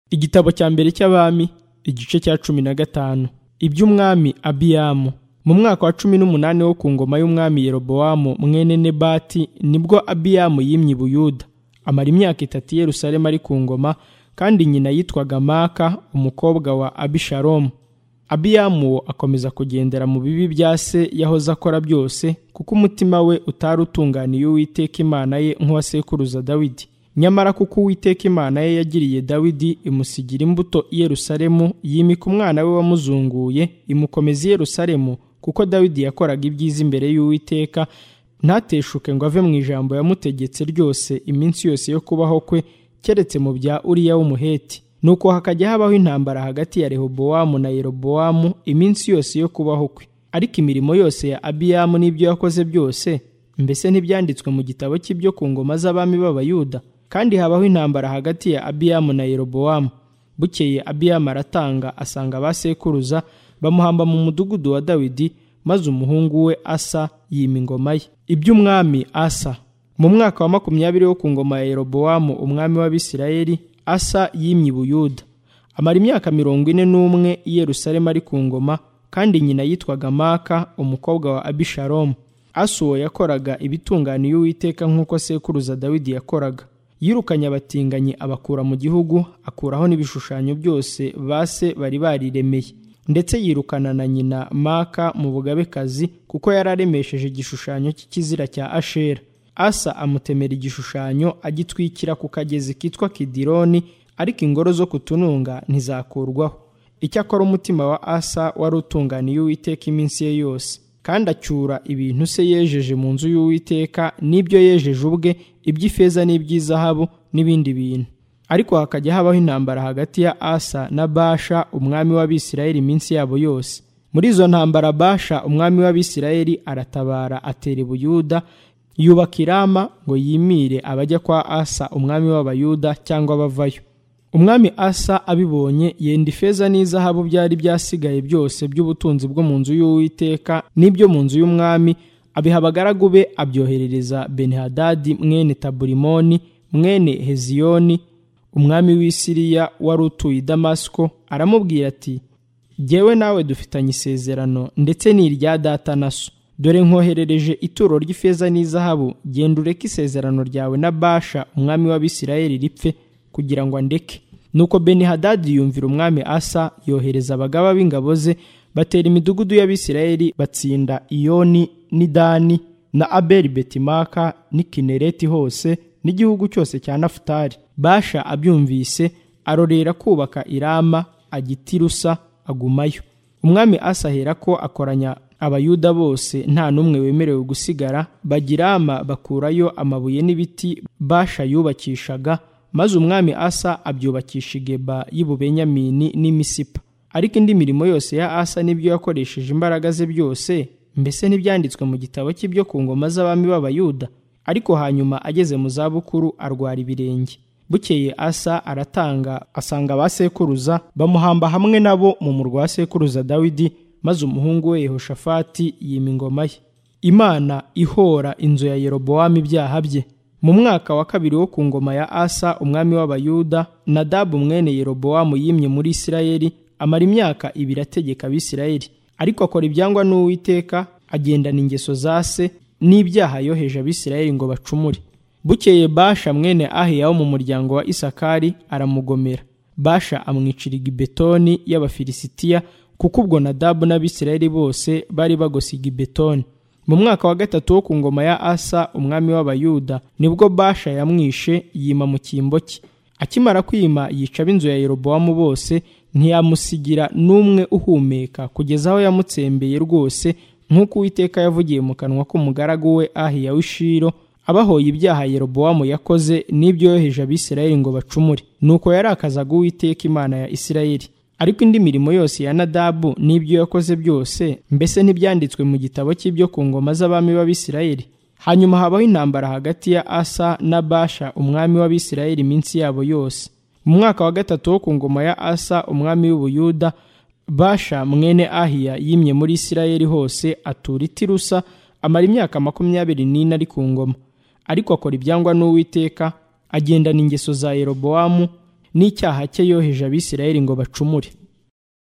igitabo cya mbere cy'abami igice cya cumi na gatanu iby'umwami abiyamu mu mwaka wa cumi n'umunani wo ku ngoma y'umwami yerobowamu mwene nebati nibwo abiyamu yimye i buyuda amara imyaka itatu i yerusalemu ari ku ngoma kandi nyina yitwaga maka umukobwa wa abisharomu abiyamu akomeza kugendera mu bibi bya se yahoze akora byose kuko umutima we utari utunganiye uwiteka imana ye nk'uwasekuruza dawidi nyamara kuko uwiteka imana ye yagiriye dawidi imusigira imbuto i yerusalemu yimika umwana we wamuzunguye imukomeza i yerusalemu kuko dawidi yakoraga ibyiza imbere y'uwiteka ntateshuke ngo ave mu ijambo yamutegetse ryose iminsi yose yo kubaho kwe keretse mu bya uriya w'umuheti nuko hakajya habaho intambara hagati ya rehobowamu na yerobowamu iminsi yose yo kubaho kwe ariko imirimo yose ya abiyamu n'ibyo yakoze byose mbese ntibyanditswe mu gitabo cy'ibyo ku ngoma z'abami b'abayuda kandi habaho intambara hagati ya abiyamu na yerobowamu bukeye abiyamu aratanga asanga abasekuruza bamuhamba mu mudugudu wa dawidi maze umuhungu we asa yima ingoma ye iby'umwami asa mu mwaka wa makumyabiri wo ku ngoma ya yerobowamu umwami w'abisirayeli asa yimye i buyuda amara imyaka mirongo ine n'umwe i yerusalemu ari ku ngoma kandi nyina yitwaga maka umukobwa wa abisharomu asa uwo yakoraga ibitunganiye uwiteka nk'uko sekuruza dawidi yakoraga yirukanye abatinganyi abakura mu gihugu akuraho n'ibishushanyo byose ba se bari bariremeye ndetse yirukana na nyina maka mu bugabekazi kuko yari aremesheje igishushanyo cy'ikizira cya ashera asa amutemera igishushanyo agitwikira ku kagezi kitwa kidironi ariko ingoro zo kutununga ntizakurwaho icyakora umutima wa asa wari utunganiye uwiteka iminsi ye yose kandi acyura ibintu se yejeje mu nzu y'uwiteka n'ibyo yejeje ubwe iby'ifeza n'iby'izahabu n'ibindi bintu ariko hakajya habaho intambara hagati ya asa na basha umwami w'abisirayeli iminsi yabo yose muri izo ntambara basha umwami w'abisirayeli aratabara atera i buyuda yubaka irama ngo yimire abajya kwa asa umwami w'abayuda cyangwa abavayo umwami asa abibonye yenda ifeza n'izahabu byari byasigaye byose by'ubutunzi bwo mu nzu y'uwiteka n'ibyo mu nzu y'umwami abiha abagaragu be abyoherereza benihadadi mwene taburimoni mwene heziyoni umwami w'i siriya wari utuye i damasiko aramubwira ati jyewe nawe dufitanye isezerano ndetse ni irya data na so dore nkoherereje ituro ry'ifeza n'izahabu genda ureke isezerano ryawe na basha umwami w'abisirayeli ripfe kugira ngo andeke nuko benihadadi yumvira umwami asa yohereza abagaba b'ingabo ze batera imidugudu y'abisirayeli batsinda iyoni n'idani na abeli betimaka n'ikinereti hose n'igihugu cyose cya nafutari basha abyumvise arorera kubaka irama agitirusa agumayo umwami asa ahera ko akoranya abayuda bose nta n'umwe wemerewe gusigara bagirama bakurayo amabuye n'ibiti basha yubakishaga maze umwami asa abyubakisha igeba y'ububenyamini n'imisipa ariko indi mirimo yose ya asa n'ibyo yakoresheje imbaraga ze byose mbese ntibyanditswe mu gitabo cy'ibyo ku ngoma z'abami b'abayuda ariko hanyuma ageze mu zabukuru arwara ibirenge bukeye asa aratanga asanga abasekuruza bamuhamba hamwe nabo mu murwa wa sekuruza dawidi maze umuhungu we yehoshafati yima ingoma ye imana ihora inzu ya yerobowamu ibyaha bye mu mwaka wa kabiri wo ku ngoma ya asa umwami w'abayuda nadabu mwene yerobowamu yimye muri isirayeli amara imyaka ibiri ategeka abisirayeli ariko akora ibyangwa n'uwiteka agendana ingeso za se n'ibyaha yoheje abisirayeli ngo bacumure bukeye basha mwene ahiya wo mu muryango wa isakari aramugomera basha amwiciriga ibetoni y'abafilisitiya kuko ubwo nadabu n'abisirayeli bose bari bagosiga ibetoni mu mwaka wa gatatu wo ku ngoma ya asa umwami w'abayuda nibwo basha yamwishe yima mu cyimbo cye akimara kwima yica ab'inzu ya yerobowamu bose ntiyamusigira n'umwe uhumeka kugeza aho yamutsembeye rwose nk'uko uwiteka yavugiye mu kanwa k'umugaragu we ahiya w'ishiro abahoye ibyaha yerobowamu yakoze n'ibyo yoheje abisirayeli ngo bacumure nuko yarakazaga uwiteka imana ya isirayeli ariko indi mirimo yose ya nadabu n'ibyo yakoze byose mbese ntibyanditswe mu gitabo cy'ibyo ku ngoma z'abami b'abisirayeli hanyuma habaho intambara hagati ya asa na basha umwami w'abisirayeli iminsi yabo yose mu mwaka wa gatatu wo ku ngoma ya asa umwami w'ubuyuda basha mwene ahiya yimye muri isirayeli hose atura itirusa amara imyaka makumyabiri n'ine ari ku ngoma ariko akora ibyangwa n'uwiteka agendana ingeso za yerobowamu n'icyaha cye yoheje abisirayeli ngo bacumure